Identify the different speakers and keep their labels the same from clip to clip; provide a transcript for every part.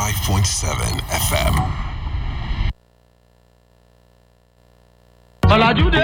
Speaker 1: 95.7 FM.
Speaker 2: ọ̀làjúdé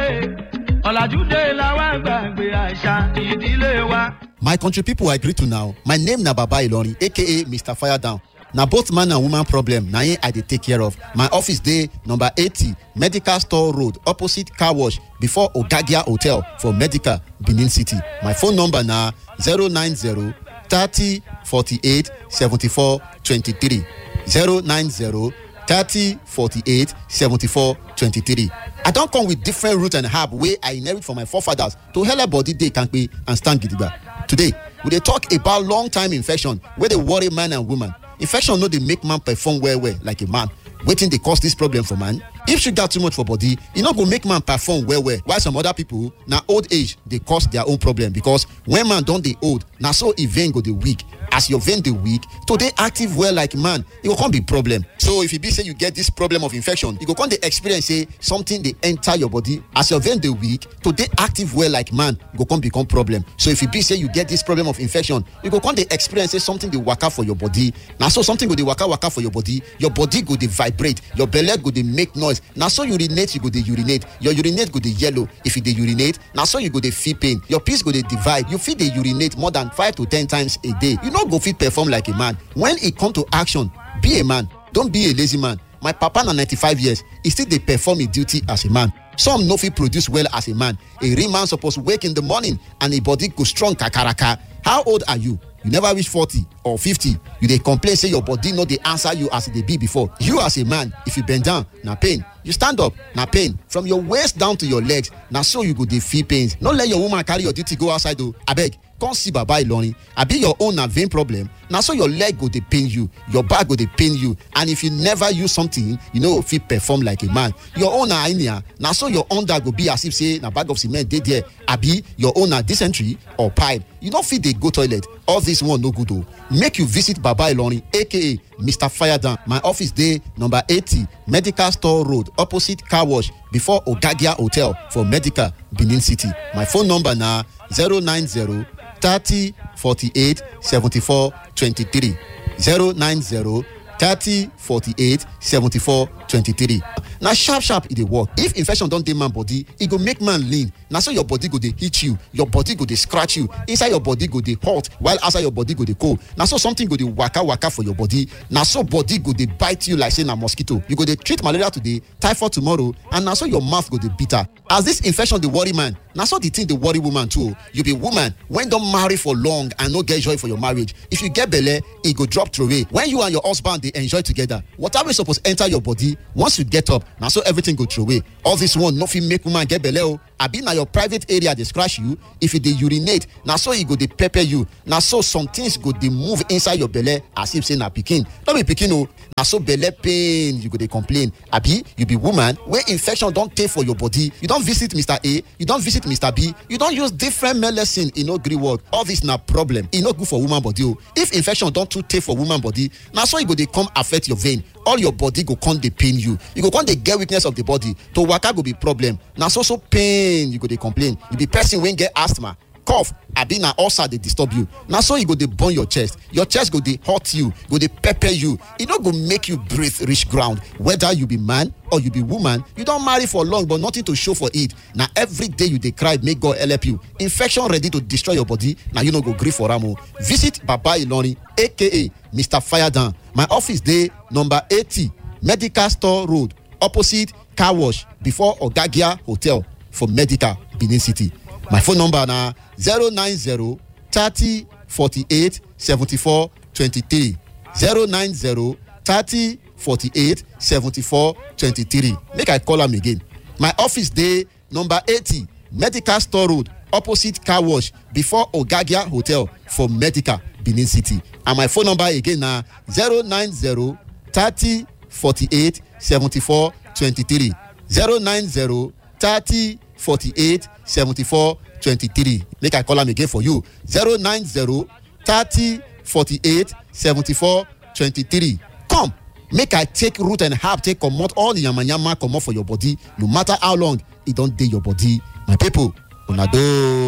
Speaker 2: ọ̀làjúdé làwọn àgbàgbé àṣà ìdílé wa.
Speaker 3: My country people I greet to now. My name na Baba Ilorin aka Mr. Fire Down. Na both man and woman problem na im I dey take care of. My office dey number eighty Medical Store Road opposite car wash before Ogagia Hotel for Medical Benin City. My phone number na zero nine zero thirty forty-eight seventy-four twenty-three zero nine zero thirty forty-eight seventy-four twenty-three. I don come with different root and herb wey I inherit from my forefathers to helep body dey kampe and stand gidigba. Today, we dey talk about long time infection wey dey worry man and woman. Infection no dey make man perform well well like a man. Wetin dey cause dis problem for man? If sugar too much for body, e no go make man perform well well. While some other people, na old age dey cause their own problem because when man don dey old, na so e vein go dey weak. As your vein dey weak, to dey active well like man, e go come be problem. So if e be say you get this problem of infection, you go come dey experience say something dey enter your body. As your vein dey weak, to dey active well like man go come become problem. So if e be say you get this problem of infection, you go come dey experience say something dey waka for your body. Na so something go dey waka waka for your body, your body go dey vibrate, your belle go dey make noise. Na so urinate you go dey urinate, your urinate go dey yellow. If you dey urinate, na so you go dey feel pain. Your piss go dey divide. You fit dey urinate more than five to ten times a day. You no go fit perform like a man. When e come to action, be a man. Don't be a lazy man. My papa na 95 years, e still dey perform im duty as a man. Some no fit produce well as a man. A real man suppose wake in the morning and im body go strong kakaraka. How old are you? You never reach 40 or 50. You dey complain say your body no dey answer you as e dey be before. You as a man, if you bend down, na pain. You stand up, na pain. From your waist down to your legs, na so you go dey feel pains. No let your woman carry your duty go outside o. Abeg, come see baba ilorin abi your own na vein problem na so your leg go dey pain you your back go dey pain you and if you never use something you no go fit perform like a man your own na hernia na so your under go be as if say na bag of cement dey there abi your own na dysentery or pipe you no fit dey go toilet all this one no good o make you visit baba ilorin aka mr firedown my office dey number eighty medical store road opposite car wash before ogagia hotel for medical benin city my phone number na zero nine zero thirty forty-eight seventy-four twenty-three zero nine zero thirty forty-eight seventy-four twenty-three na sharp sharp e dey work if infection don dey man body e go make man lean na so your body go dey hit you your body go dey scratch you inside your body go dey hot while outside your body go dey cold na so something go dey waka waka for your body na so body go dey bite you like say na mosquito you go dey treat malaria today typhoid tomorrow and na so your mouth go dey bitter as this infection dey worry man na so the thing dey worry woman too o you be woman wey don marry for long and no get joy for your marriage if you get belle e go drop throway when you and your husband dey enjoy together water wey suppose enter your body once you get up na so everything go throway all this one no fit make woman get belle o abi na your private area dey scratch you if you dey urinate na so e go dey pepper you na so some things go dey move inside your belle as if say na pikin no be pikin o na so belle pain you go dey complain abi you be woman wey infection don tey for your body you don visit mr a you don visit mr b you don use different medicine e no gree work all this na problem e no good for woman body o if infection don too tey for woman body na so e go dey come affect your vein all your body go come dey pain you you go come dey get weakness of the body to waka go be problem na so so pain you go dey complain you be person wey get asthma cough abi na ulcer dey disturb you na so e go dey burn your chest your chest go dey hurt you go dey pepper you e no go make you breathe reach ground whether you be man or you be woman you don marry for long but nothing to show for it na every day you dey cry make god help you infection ready to destroy your body na you no go gree for am o visit baba ilorin aka mr firedown my office dey number eighty medical store road opposite car wash before ogagia hotel for medical benin city my phone number na zero nine zero thirty forty-eight seventy-four twenty-three zero nine zero thirty forty-eight seventy-four twenty-three make i call am again my office dey number eighty medical store road opposite car wash before ogagia hotel for medical benin city and my phone number again na zero nine zero thirty forty-eight seventy-four twenty-three zero nine zero thirty forty-eight seventy-four twenty-three make i call am again for you zero nine zero thirty forty-eight seventy-four twenty-three come make i take root and herb take comot all the yamayama comot for your body no matter how long e don dey your body my people una doh.